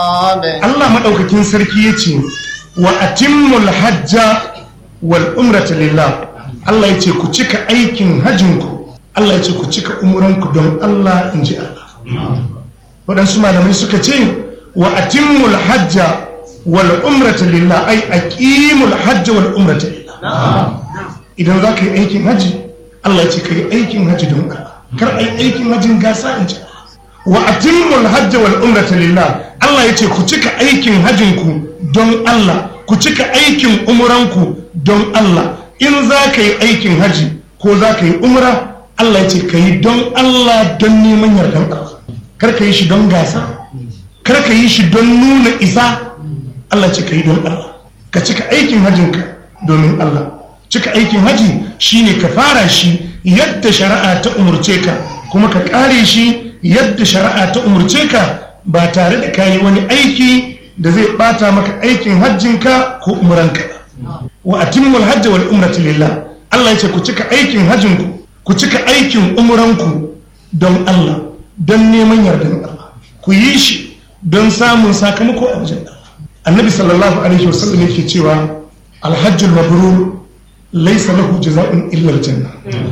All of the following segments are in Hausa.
Allah maɗaukakin sarki ya ce wa atimmul hajja wal umrata lillah Allah ya ce ku cika aikin hajjinku Allah ya ce ku cika umuranku don Allah in ji Allah waɗansu malamai suka ce wa atimmul hajja wal umrata lillah ai aqimul hajja wal umrata lillah idan za ka yi aikin haji Allah ya ce ka yi aikin haji don Allah kar ai aikin hajin gasa in ji wa atimmul hajja wal umrata lillah Allah ya ce ku cika aikin hajinku don Allah ku cika aikin umuranku don Allah in za ka yi aikin haji ko za ka yi umra Allah ya ce ka yi don Allah don neman yardan Allah kar ka yi shi don gasa kar ka yi shi don nuna isa Allah ce ka yi don Allah ka cika aikin hajinka domin Allah cika aikin haji shine ka fara shi yadda shari'a ta umurce ka kuma ka kare shi yadda shari'a ta umurce ka ba tare da kayi wani aiki da zai bata maka aikin hajjinka ko umuranka wa atimmul hajji wal umrata lillah Allah yace ku cika aikin hajjinku ku cika aikin umuranku don Allah don neman yardan Allah ku yi shi don samun sakamako a wajen Allah annabi sallallahu alaihi wasallam yake cewa alhajjul mabrur laysa lahu jazaa'un illa aljanna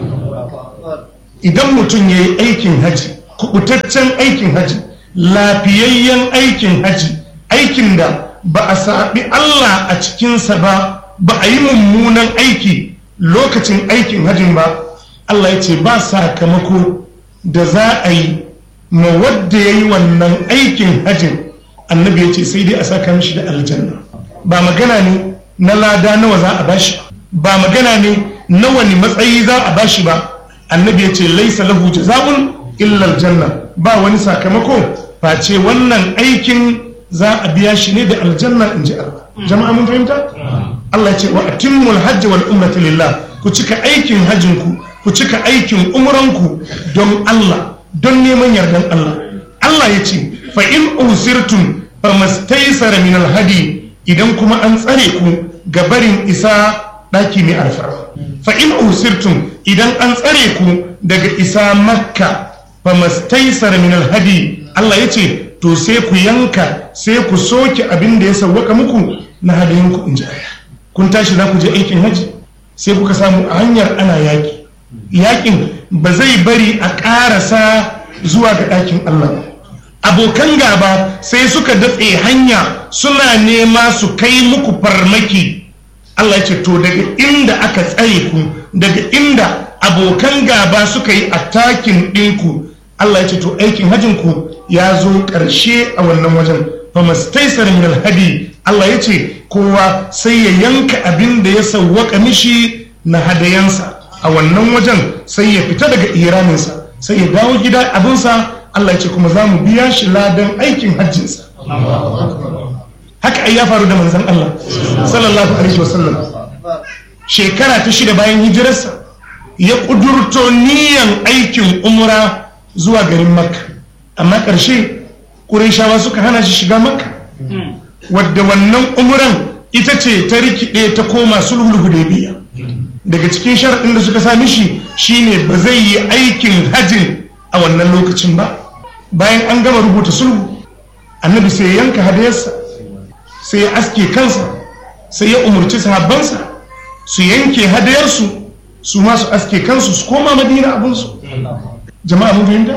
idan mutum yayi aikin haji kubutaccen aikin haji lafiyayyen aikin haji aikin da ba a saɓi Allah a cikinsa ba ba a yi mummunan aiki lokacin aikin hajin ba Allah ya ce ba sakamako da za a yi ma wadda ya yi wannan aikin hajin annabi ya ce sai dai a saka mishi da aljanna ba magana ne na lada nawa za a bashi ba magana ne na wani matsayi za a bashi ba annabi ya ce laisa lahu jaza'un illa aljanna ba wani sakamako face wannan aikin za a biya shi ne da aljanna in ji Allah jama'a mun fahimta Allah ya ce wa atimmul hajji wal umrata lillah ku cika aikin hajjinku ku cika aikin umranku don Allah don neman yardan Allah Allah ya ce fa in usirtum famastaysara min alhadi idan kuma an tsare ku ga barin isa daki mai alfarma fa in usirtum idan an tsare ku daga isa makka famastaysara min alhadi Allah ya ce to sai ku yanka sai ku soke abin da ya sauwaka muku na hadayenku in ji kun tashi za ku je aikin haji sai kuka samu a hanyar ana yaƙi yaƙin ba zai bari a ƙarasa zuwa ga ɗakin Allah ba abokan gaba sai suka datse hanya suna nema su kai muku farmaki Allah ya ce to daga inda aka tsare ku daga inda abokan gaba suka yi atakin ɗinku Allah ya ce to aikin hajinku ya zo ƙarshe a wannan wajen famastaisar min alhadi Allah ya ce kowa sai ya yanka abin da ya sauwaka mishi na hadayansa a wannan wajen sai ya fita daga iraninsa sai ya dawo gida abinsa Allah ya ce kuma za mu biya shi ladan aikin hajjinsa haka ai ya faru da manzon Allah sallallahu alaihi wasallam shekara ta shida bayan hijirarsa ya kudurto niyan aikin umra zuwa garin makka amma ƙarshe ƙurishawa suka hana shi shiga makka wadda wannan umuran ita ce ta rikide ta koma sulhul hudaybiya daga cikin sharaɗin da suka sami shi shine ba zai yi aikin hajjin a wannan lokacin ba bayan an gama rubuta sulhu annabi sai ya yanka hadayarsa sai ya aske kansa sai ya umarci sahabbansa su yanke hadayarsu su masu aske kansu su koma madina abinsu jama'a mun fahimta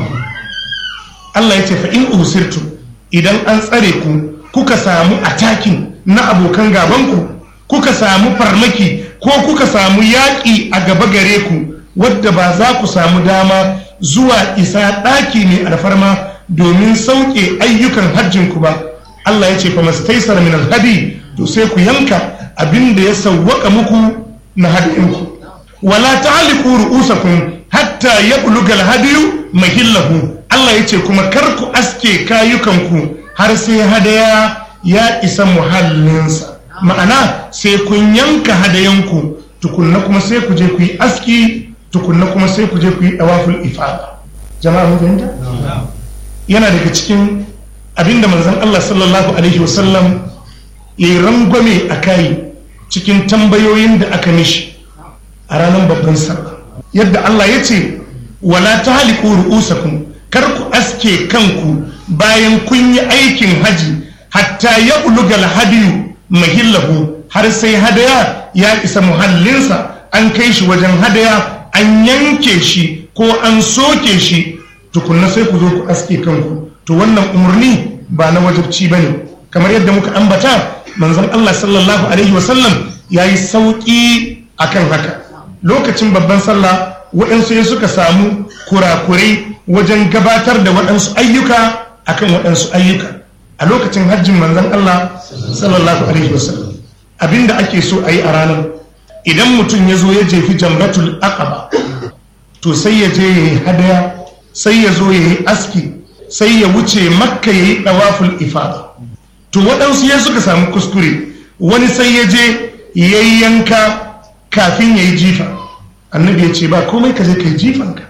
Allah ya ce fa in usirtu idan an tsare ku kuka samu atakin na abokan gabanku kuka samu farmaki ko kuka samu yaƙi a gaba gare ku wadda ba za ku samu dama zuwa isa ɗaki mai alfarma domin sauƙe ayyukan hajjinku ba Allah ya ce fa mastaisar min alhadi to sai ku yanka abin da ya sawwaka muku na hadinku wala ta'liqu ru'usakum hatta yabluga alhadiyu mahillahu Allah ya ce kuma kar ku aske kayukanku har sai hadaya ya isa muhallinsa ma'ana sai kun yanka hadayanku tukunna kuma sai ku je ku yi aski tukunna kuma sai ku je ku yi dawaful ifada jama'a mun fahimta yana daga cikin abinda manzon Allah sallallahu alaihi wasallam yayi rangwame a kai cikin tambayoyin da aka mishi a ranar babban sallah yadda Allah ya ce wala tahliqu ru'usakum kar ku aske kanku bayan kun yi aikin haji hatta ya ulugal hadiyu mahillahu har sai hadaya ya isa muhallinsa an kai shi wajen hadaya an yanke shi ko an soke shi tukunna sai ku zo ku aske kanku to wannan umarni ba na wajabci ba ne kamar yadda muka ambata manzon Allah sallallahu alaihi wasallam ya yi sauƙi akan haka lokacin babban sallah waɗansu ya suka samu kurakurai wajen gabatar da waɗansu ayyuka akan waɗansu ayyuka a lokacin hajjin manzon Allah sallallahu alaihi wasallam abinda ake so a yi a ranar idan mutum ya zo ya jefi jamratul aqaba to sai ya je ya yi hadaya sai ya zo ya yi aski sai ya wuce makka ya yi ɗawaful ifada to waɗansu ya suka samu kuskure wani sai ya je ya yi yanka kafin ya yi jifa annabi ya ce ba komai ka je ka yi jifanka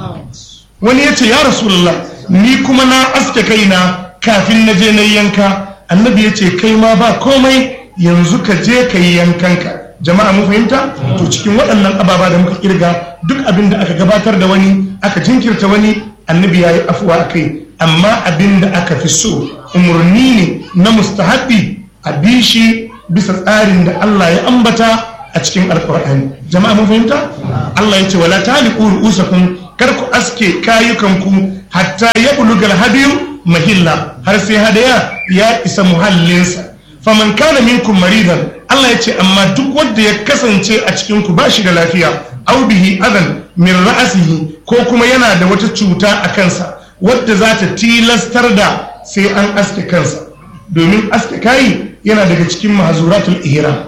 wani ya ce ya rasulullah ni kuma na aske kaina kafin na je na yi yanka annabi ya ce kai ma ba komai yanzu ka je ka yi yankanka jama'a mun fahimta to cikin waɗannan ababa da muka kirga duk abin da aka gabatar da wani aka jinkirta wani annabi ya yi afuwa a kai amma abin da aka fi so umarni ne na mustahabi a bi shi bisa tsarin da Allah ya ambata a cikin alkur'ani jama'a mun fahimta Allah ya ce wala taliqu ru'usakum kar ku aske kayukanku hatta ya bulugal hadiyu mahilla har sai hadaya ya isa muhallinsa faman kana minkum maridan Allah ya ce amma duk wanda ya kasance a cikin ku bashi da lafiya au bihi adan min ra'asihi ko kuma yana da wata cuta a kansa wadda za ta tilastar da sai an aske kansa domin aske kayi yana daga cikin mahazuratul ihram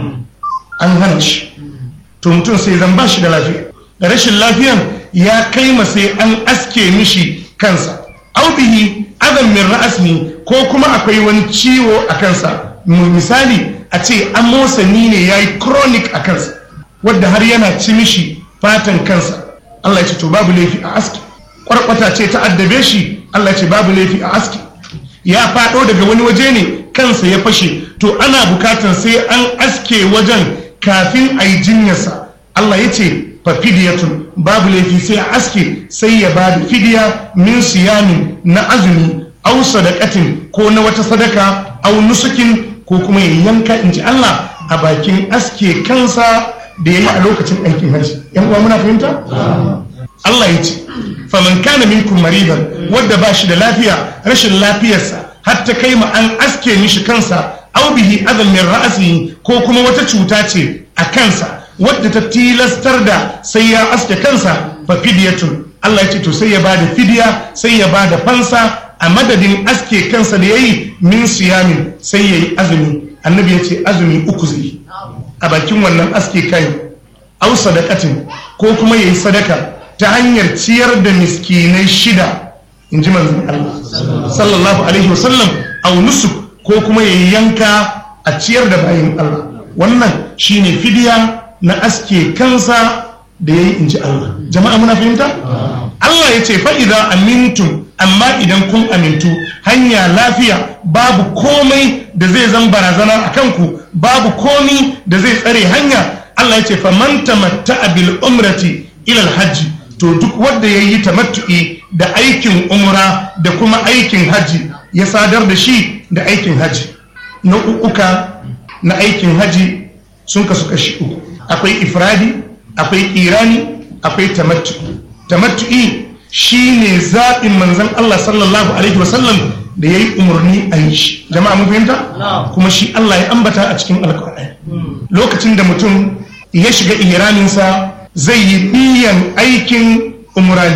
an hana shi to mutum sai zan bashi da lafiya da rashin lafiyan ya kai ma sai an aske mishi kansa au bihi adan min ra'asihi ko kuma akwai wani ciwo a kansa misali a ce amosani ne ya yi chronic a kansa wadda har yana ci mishi fatan kansa Allah ya ce to babu laifi a aski kwarkwata ce ta addabe shi Allah ya ce babu laifi a aski ya faɗo daga wani waje ne kansa ya fashe to ana bukatan sai an aske wajen kafin a yi jinyarsa Allah ya ce fafidiyatun babu laifi sai a aske sai ya ba da fidiya min siyamin na azumi au sadakatin ko na wata sadaka au nusukin ko kuma ya yanka in ji Allah a bakin aske kansa da ya yi a lokacin aikin hajji yan uwa muna fahimta Allah ya ce faman kana minkum maridan wadda ba shi da lafiya rashin lafiyarsa har ta kai ma an aske mishi kansa au bihi adam min ra'asi ko kuma wata cuta ce a kansa wadda ta tilastar da sai ya aske kansa fa fidyatun Allah ya ce to sai ya bada fidiya sai ya bada fansa a madadin aske kansa da yayi min siyamin sai yayi azumi annabi ya ce azumi uku zai a bakin wannan aske kai au sadakatin ko kuma yayi sadaka ta hanyar ciyar da miskinai shida in ji manzon Allah sallallahu alaihi wasallam au nusuk ko kuma yayi yanka a ciyar da bayin Allah wannan shine fidiya na aske kansa da yayi in ji Allah jama'a muna fahimta Allah ya ce fa'iza amintum amma idan kun amintu hanya lafiya babu komai da zai zan barazana a kanku babu komi da zai tsare hanya Allah ya ce faman tamatta bil umrati ilal hajji to duk wanda ya yi tamattu'i da aikin umra da kuma aikin hajji ya sadar da shi da aikin hajji na uka na aikin hajji sun kasu kashi uku akwai ifradi akwai irani akwai tamattu'i tamattu'i shine zaɓin manzon Allah sallallahu alaihi wasallam da ya yi umarni a yi shi jama'a mun fahimta kuma shi Allah ya ambata a cikin alƙur'ani lokacin da mutum ya shiga ihraminsa zai yi niyan aikin umrani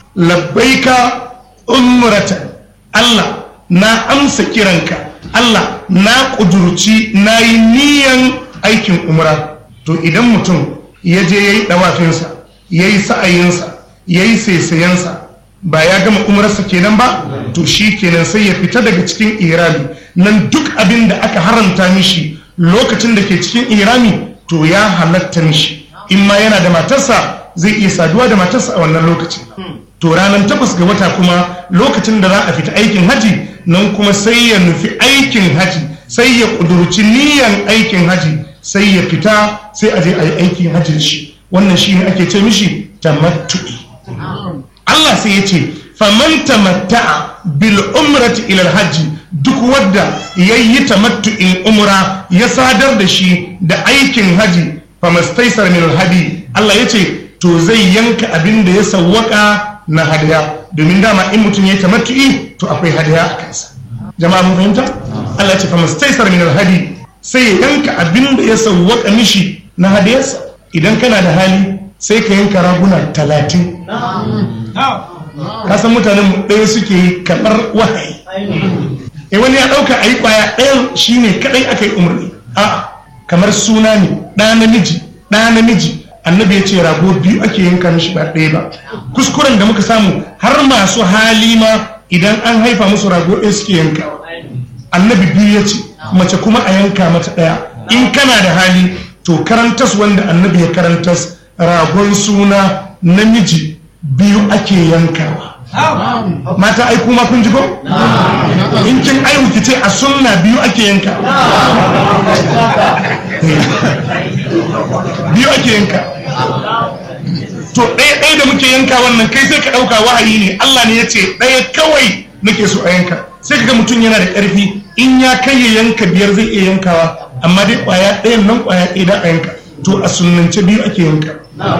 labbaika umrata Allah na amsa kiranka Allah na ƙudurci na yi niyan aikin umra to idan mutum ya je ya yi ɗawafinsa ya yi sa'ayinsa ya yi saisayensa ba ya gama umarsa kenan ba to shi kenan sai ya fita daga cikin irami nan duk abin da aka haramta mishi lokacin da ke cikin irami to ya halatta mishi in ma yana da matarsa zai iya saduwa da matarsa a wannan lokacin to ranar takwas ga wata kuma lokacin da za a fita aikin haji nan kuma sai ya nufi aikin haji sai ya kudurci niyan aikin haji sai ya fita sai a je a yi aikin haji shi wannan shi ne ake ce mishi tamattu'i Allah sai ya ce faman tamatta'a bil umrati ila hajji duk wadda yayi tamattu'in umra ya sadar da shi da aikin haji famastaisar min hadi Allah yace to zai yanka abin da ya sawwaka na hadaya domin dama in mutum ya tamattu'i to akwai hadaya a kansa jama'a mun fahimta Allah ce fa mastaisar min alhadi sai ya yanka abin da ya sawwaka mishi na hadayarsa idan kana da hali sai ka yanka raguna talatin ka san mutanen mu ɗaya suke yi kamar wahayi eh wani ya ɗauka a yi ƙwaya ɗayan shine kaɗai aka yi umarni a kamar suna ne ɗa namiji ɗa namiji annabi ya ce rago biyu ake yanka mishi ba ɗaya ba kuskuren da muka samu har masu hali ma idan an haifa musu rago ɗaya suke yanka annabi biyu ya ce mace kuma a yanka mata ɗaya in kana da hali to karantas wanda annabi ya karantas ragon suna namiji biyu ake yankawa mata ai kuma kun ji ko in kin aihu ki ce a sunna biyu ake yanka biyu ake yanka to ɗaya ɗaya da muke yanka wannan kai sai ka ɗauka wahayi ne Allah ne ya ce ɗaya kawai nake so a yanka sai ka ga mutum yana da ƙarfi in ya kai ya yanka biyar zai iya yankawa amma dai ƙwaya ɗayan nan ƙwaya ɗaya da a yanka to a sunnance biyu ake yanka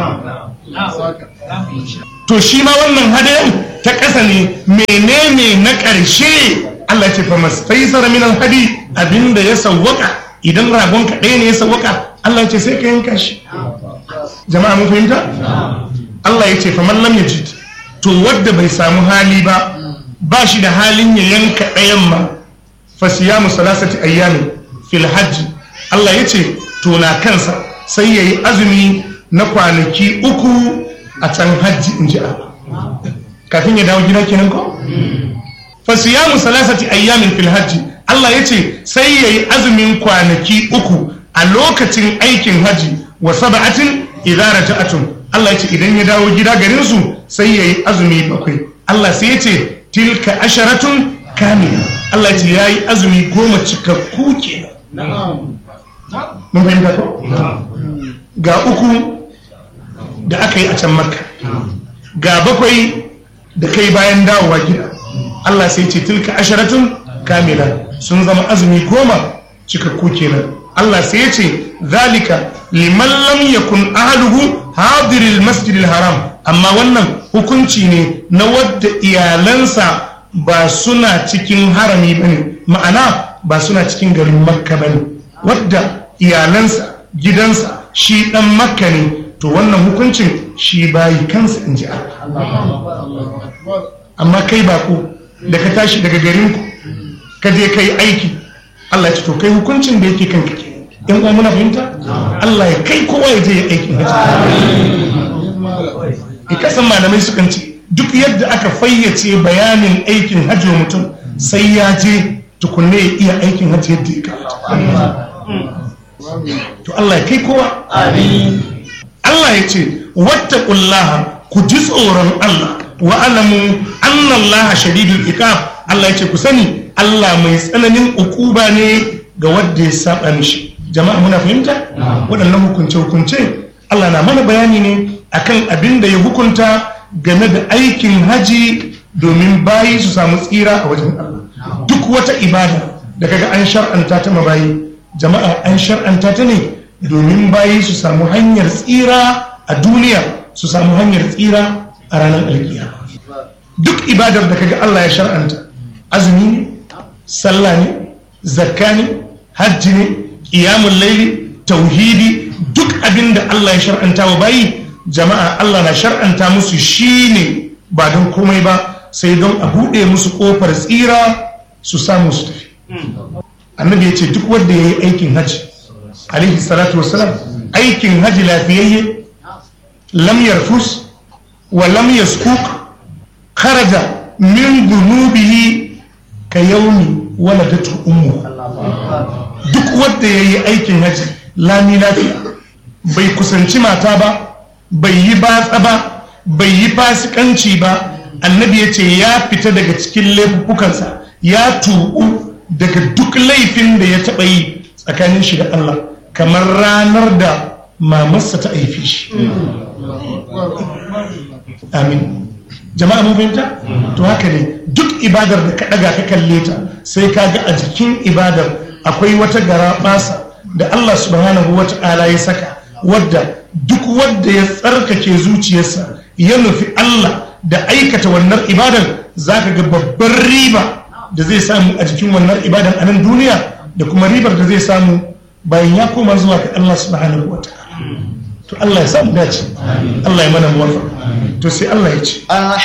to shi ma wannan hadayan ta ƙasa ne menene na ƙarshe Allah ce fa mastaisara min alhadi abinda ya sawwaka idan ragon ka ɗaya ne ya sawwaka Allah ce sai ka yanka shi jama'a mun fahimta Allah ya ce fa man lam yajid to wadda bai samu hali ba ba shi da halin ya yanka ɗayan ma fa siyamu salasati ayyamin fil hajj Allah ya ce to na kansa sai yayi azumi na kwanaki uku a can hajji in ji kafin ya dawo gida kenan ko fa siyamu salasati ayyamin fil hajji Allah ya ce sai yayi azumin kwanaki uku a lokacin aikin haji wa sab'atin idza raja'atun Allah ya ce idan ya dawo gida garin su sai yayi azumi bakwai Allah sai ya ce tilka asharatun kamila Allah ya ce yayi azumi goma cikakku kenan mun fahimta ko ga uku da aka yi a can makka ga bakwai da kai bayan dawowa gida Allah sai ce tilka asharatun kamila sun zama azumi goma cikakku kenan Allah sai ya ce zalika liman lam yakun ahluhu hadiril masjidil haram amma wannan hukunci ne na wadda iyalansa ba suna cikin harami bane ma'ana ba suna cikin garin makka bane wadda iyalansa gidansa shi dan makka ne to wannan hukuncin shi bayi kansa in ji amma kai bako da ka tashi daga garinku ka je kai aiki Allah ya ce to kai hukuncin da yake kanka ke in uwa muna fahimta Allah ya kai kowa ya je ya aikin haji ya kasan malamai sukan ce duk yadda aka fayyace bayanin aikin hajji wa mutum sai ya je tukunne ya iya aikin hajji yadda ya kamata to Allah ya kai kowa Allah ya ce wattaqullaha ku ji tsoron Allah wa alamu anna Allah shadidul iqab Allah ya ce ku sani Allah mai tsananin ukuba ne ga wanda ya saba mishi jama'a muna fahimta waɗannan hukunce hukunce Allah na mana bayani ne akan abin da ya hukunta game da aikin haji domin bayi su samu tsira a wajen Allah duk wata ibada da kaga an shar'anta ta mabayi jama'a an shar'anta ta ne domin bayi su samu hanyar tsira a duniya su samu hanyar tsira a ranar alkiya duk ibadar da kaga Allah ya shar'anta azumi ne sallah ne zakka ne hajji ne qiyamul layli tauhidi duk abin da Allah ya shar'anta wa bayi jama'a Allah na shar'anta musu shine ba don komai ba sai don a buɗe musu ƙofar tsira su samu su tafi annabi ya ce duk wanda ya yi aikin hajji alaihi salatu wasalam aikin hajji lafiyayye lam yarfus wa lam yaskuk kharaja min dunubihi ka yaumi waladatu ummu duk wanda ya yi aikin hajji lami lafiya bai kusanci mata ba bai yi batsa ba bai yi fasikanci ba annabi ya ce ya fita daga cikin laifukansa ya tuɓu daga duk laifin da ya taɓa yi tsakanin shi da Allah kamar ranar da mamarsa ta haife shi amin jama'a mun fahimta to haka ne duk ibadar da ka daga ka kalle ta sai ka ga a jikin ibadar akwai wata gara basa da Allah subhanahu wata'ala ya saka wadda duk wadda ya tsarkake zuciyarsa ya nufi Allah da aikata wannan ibadar zaka ga babbar riba da zai samu a jikin wannan ibadar a nan duniya da kuma ribar da zai samu bayan ya koma zuwa ga Allah subhanahu wata'ala to Allah ya samu dace Allah ya mana muwafa to sai Allah ya ce